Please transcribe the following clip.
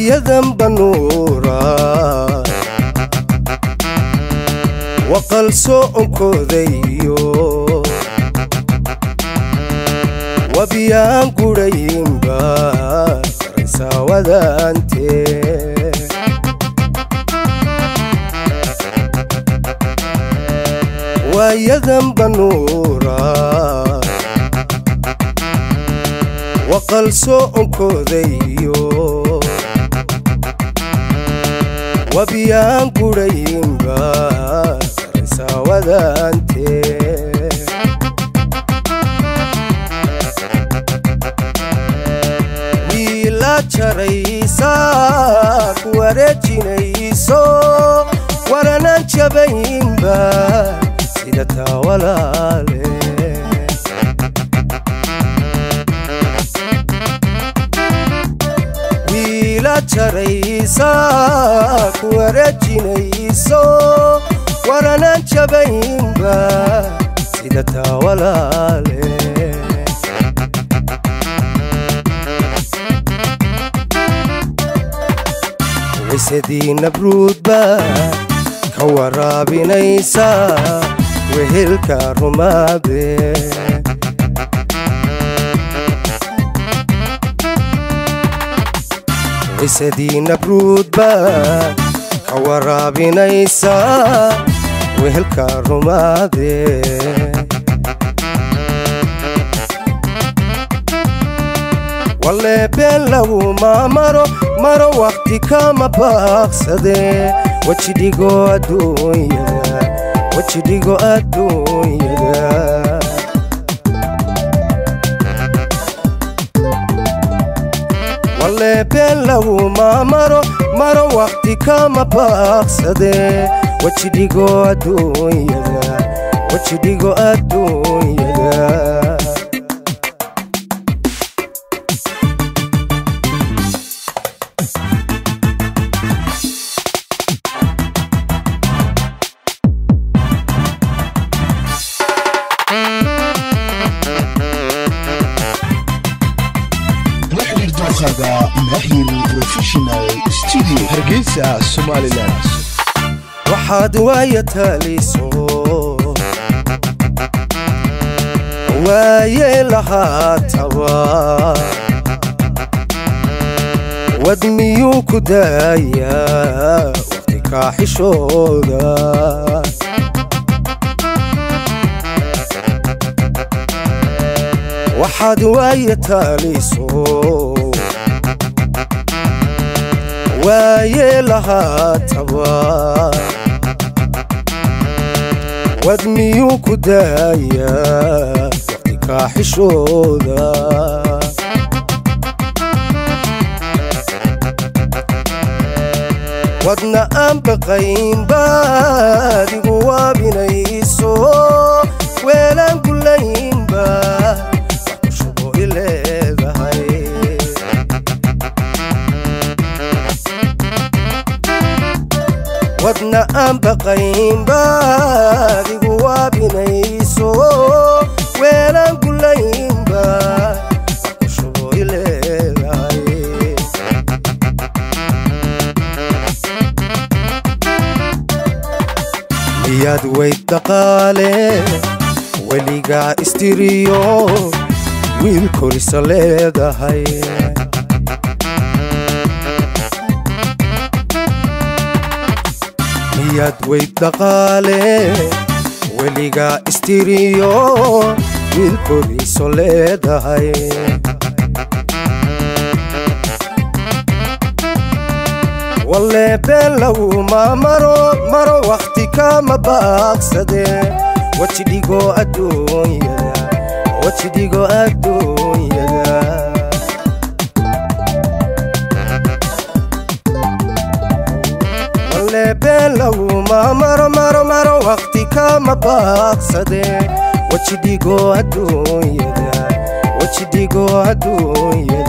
waayadan banuura waqal soonkoodayo wabiyaan gudhayinba saraysaawadaante waayadan banuura waqal soonkoodayo wabiyaan gudhayinba saraysaawadaante wiila jaraysa ku wareejinayso waranaan jabayinba sida taa walaale wiila jaraysa ku wareejinayso waranaan jabayinba sida taa walaale cisadii nabruudba ka waraabinaysa wehelka rumaade cisadii nabruudba ka waraabinaysa wehelka rumaade walle been laguma maro maro wakhti kama baaqsade wejidhigo adduunyada wejidhigo adduunyada walle been laguma maro maro wakhti kama baaqsade wejidhigo adduunyada wejidhigo adduunyada hargeysa somalilan waxaad waaya taaliso waaye lahaataba wad miyuu ku daayaa waqti kaaxishooda waxaad waaya taaliso waaye lahaataba wad miyuu ku daayaa waqti kaaxishooda wadna aan baqayn baad igu waabinayso weelaan gulaynba shubo i leedahay wadna aan baqayn baad igu waabinayso weelaan gulaynba shubo i leedahay miyaad weyd dhaqaale weligaa istiriyo wiil korisa leedahay miyaad weyd dhaqaale weligaa istiriyo wiil koriso leedahay walle been laguma maro maro wakhti kama baaqsade wajidhigo adduunyada wajidhigo adduunyada walle been laguma maro maro maro wakhti kama baaqsade wajidhigo adduunyada wajidhigo adduunyada